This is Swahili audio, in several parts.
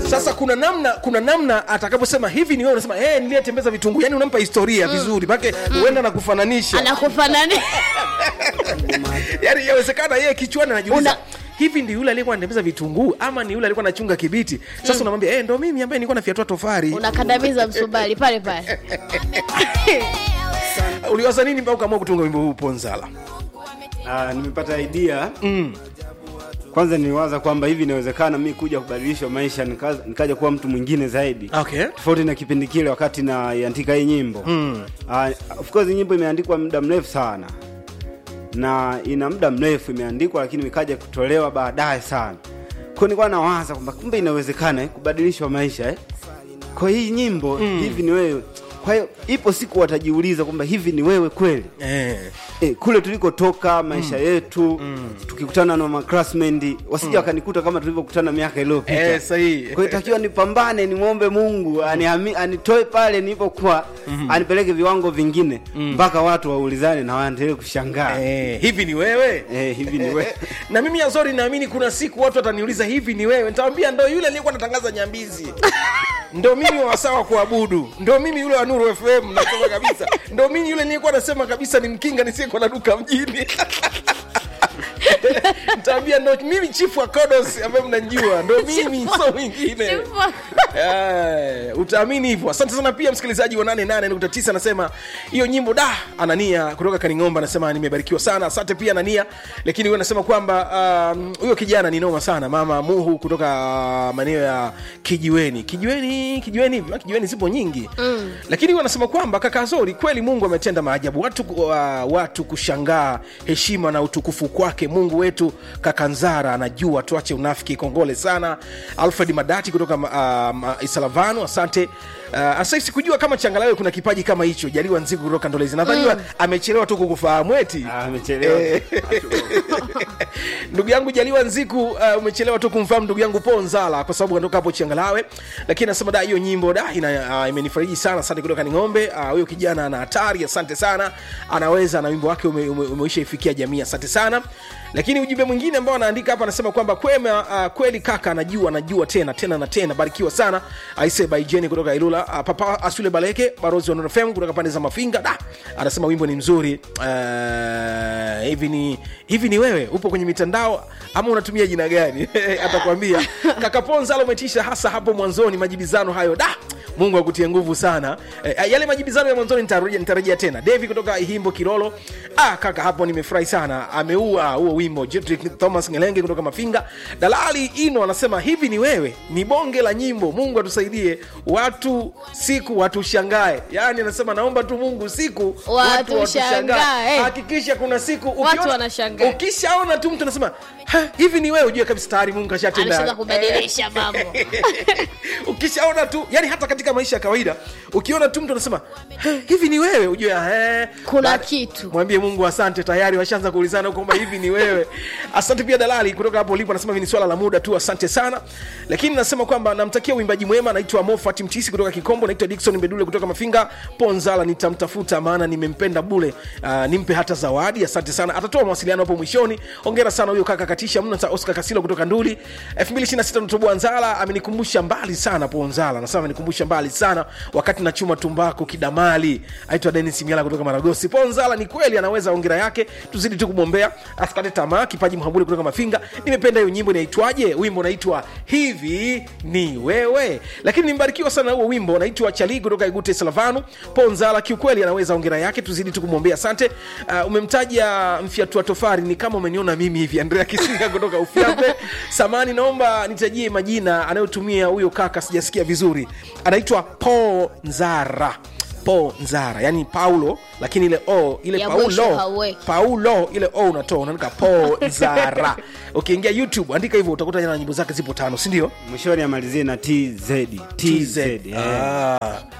sasa kuna namna kuna namna atakaposema hivi ni wewe unasema hey, niliyetembeza vitunguu yani unampa historia vizuri make huenda na kufananisha anakufanani yani yawezekana yeye kichwani anajiuliza Una- hivi ndi yule aliyekuwa anatembeza vitunguu ama ni yule alikuwa anachunga kibiti sasa unamwambia hey, ndo mimi ambaye nilikuwa nafiatua tofari unakandamiza msubali pale pale uliwaza nini mpaka ukaamua kutunga wimbo huu ponzala Ah, nimepata idea mm. kwanza niliwaza kwamba hivi inawezekana mi kuja kubadilisha maisha nikaja, nikaja kuwa mtu mwingine zaidi okay tofauti na kipindi kile wakati naiandika hii nyimbo mm. uh, of course hii nyimbo imeandikwa muda mrefu sana na ina muda mrefu imeandikwa lakini ikaja kutolewa baadaye sana kwa nilikuwa nawaza kwamba kumbe inawezekana eh, kubadilishwa maisha eh? kwa hii nyimbo mm. hivi ni wewe kwa hiyo ipo siku watajiuliza kwamba hivi ni wewe kweli eh. e, kule tulikotoka maisha mm. yetu mm. tukikutana na maclassmendi wasija wakanikuta kama tulivyokutana miaka iliyopita Eh, sahihi. kwa hiyo takiwa nipambane nimwombe mungu anihami, anitoe pale nilipokuwa mm-hmm. anipeleke viwango vingine mpaka watu waulizane na waendelee kushangaa Eh, hivi ni wewe Eh, hivi ni wewe na mimi azori naamini kuna siku watu wataniuliza hivi ni wewe nitawambia ndo yule aliyekuwa natangaza nyambizi ndo mimi wasawa kuabudu ndo mimi yule wa nuru fm nasema kabisa ndo mimi yule niliyekuwa nasema kabisa ni mkinga nisiyekuwa na duka mjini nitaambia ndo mimi chifu wa kodos ambaye mnanjua ndo mimi so mwingine Eh, utaamini hivyo asante sana pia msikilizaji wa 88.9 anasema hiyo nyimbo da anania kutoka kaning'omba anasema nimebarikiwa sana asante pia anania lakini huyo anasema kwamba um, huyo kijana ni noma sana mama muhu kutoka uh, maeneo ya kijiweni kijiweni kijiweni hivi Ah, kijiweni zipo nyingi mm. lakini huyo anasema kwamba kaka zori kweli mungu ametenda maajabu watu, uh, watu kushangaa heshima na utukufu kwake mungu wetu kakanzara anajua tuache unafiki kongole sana alfred madati kutoka uh, isalavano asante Uh, asa sikujua kama changalawe kuna kipaji kama hicho jaliwa nziku kutoka ndolezi nadhaniwa mm. amechelewa tu kukufahamu eti Ah, amechelewa Eh. ndugu yangu jaliwa nziku uh, umechelewa tu kumfahamu ndugu yangu po nzala kwa sababu kandoka hapo changalawe lakini nasema da hiyo nyimbo da ina, uh, imenifariji sana asante kutoka ni ng'ombe Ah, huyo uh, kijana ana hatari asante sana anaweza na wimbo wake ume, ume, umeisha ifikia jamii asante sana lakini ujumbe mwingine ambao anaandika hapa anasema kwamba kwema uh, kweli kaka anajua anajua tena tena na tena barikiwa sana aise baijeni kutoka ilula uh, papa asule baleke barozi wa Nuru FM kutoka pande za mafinga da anasema wimbo ni mzuri uh, hivi ni hivi ni wewe upo kwenye mitandao ama unatumia jina gani atakwambia kaka ponzalo umetisha hasa hapo mwanzoni majibizano hayo da mungu akutie nguvu sana e, yale majibizano ya mwanzoni nitarejea nitarejea tena devi kutoka himbo kirolo ah, kaka hapo nimefurahi sana ameua huo wimbo Jedrick thomas ngelenge kutoka mafinga dalali ino anasema hivi ni wewe ni bonge la nyimbo mungu atusaidie watu siku watushangae yaani anasema naomba tu mungu siku watu Watushangae. hakikisha kuna siku Watu wanashangaa. ukishaona tu mtu anasema "Ha, hivi ni wewe ujue kabisa tayari mungu ameshaanza kashatenda kubadilisha mambo ukishaona tu yani hata katika maisha ya kawaida ukiona tu mtu anasema "He, hivi ni wewe ujue "He." Kuna Baada- kitu. mwambie mungu asante tayari washaanza kuulizana kwamba hivi ni wewe asante pia dalali kutoka hapo ulipo anasema hivi ni swala la muda tu asante sana lakini nasema kwamba namtakia uimbaji mwema naitwa mofat mtisi kutoka kikombo naitwa dikson mbedule kutoka mafinga ponzala nitamtafuta maana nimempenda bule uh, nimpe hata zawadi asante sana atatoa mawasiliano hapo mwishoni ongera sana huyo kaka katisha mno sa oscar kasilo kutoka nduli 2026 natoboa nzala amenikumbusha mbali sana ponzala anasema amenikumbusha mbali sana wakati nachuma tumbaku kidamali aitwa denis miala kutoka maragosi ponzala ni kweli anaweza ongera yake tuzidi tu kumwombea asikate tamaa kipaji mhambuli kutoka mafinga nimependa hiyo nyimbo inaitwaje wimbo unaitwa hivi ni wewe lakini nimbarikiwa sana huo wimbo unaitwa chali kutoka igute salavanu ponzala kiukweli anaweza ongera yake tuzidi tu kumwombea asante uh, umemtaja mfyatua tofari ni kama umeniona mimi hivi andrea kisinga kutoka ufyape samani naomba nitajie majina anayotumia huyo kaka sijasikia vizuri anaitwa po nzara po nzara yani paulo lakini ile o ile Ya mwisho paulo hauweki. paulo ile o unatoa unaandika po nzara ukiingia youtube andika hivyo utakuta jana nyimbo zake zipo tano sindio mwishoni amalizie na tz tz eh. ah.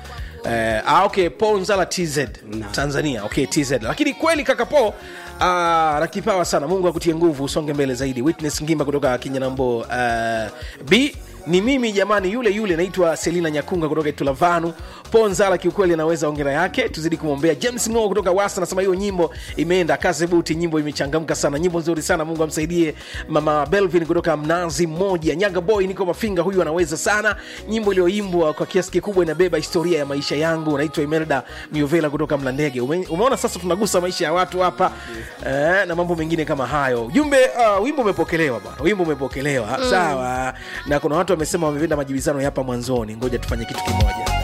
Eh, ah, okay paul nzala tz Naam. tanzania okay tz lakini kweli kaka po ah, na kipawa sana mungu akutie nguvu usonge mbele zaidi witness ngimba kutoka kinyanambo uh, b ni mimi jamani yule yule naitwa selina nyakunga kutoka tulavanu ponzala kiukweli anaweza ongera yake tuzidi kumwombea james ngo kutoka wasa anasema hiyo nyimbo imeenda kazi buti nyimbo imechangamka sana nyimbo nzuri sana mungu amsaidie mama belvin kutoka mnazi mmoja nyaga boy niko mafinga huyu anaweza sana nyimbo iliyoimbwa kwa kiasi kikubwa inabeba historia ya maisha yangu naitwa imelda miovela kutoka mlandege Ume, umeona sasa tunagusa maisha ya watu hapa eh, na mambo mengine kama hayo ujumbe uh, wimbo umepokelewa bwana wimbo umepokelewa sawa na kuna watu wamesema wamependa majibizano ya hapa mwanzoni ngoja tufanye kitu kimoja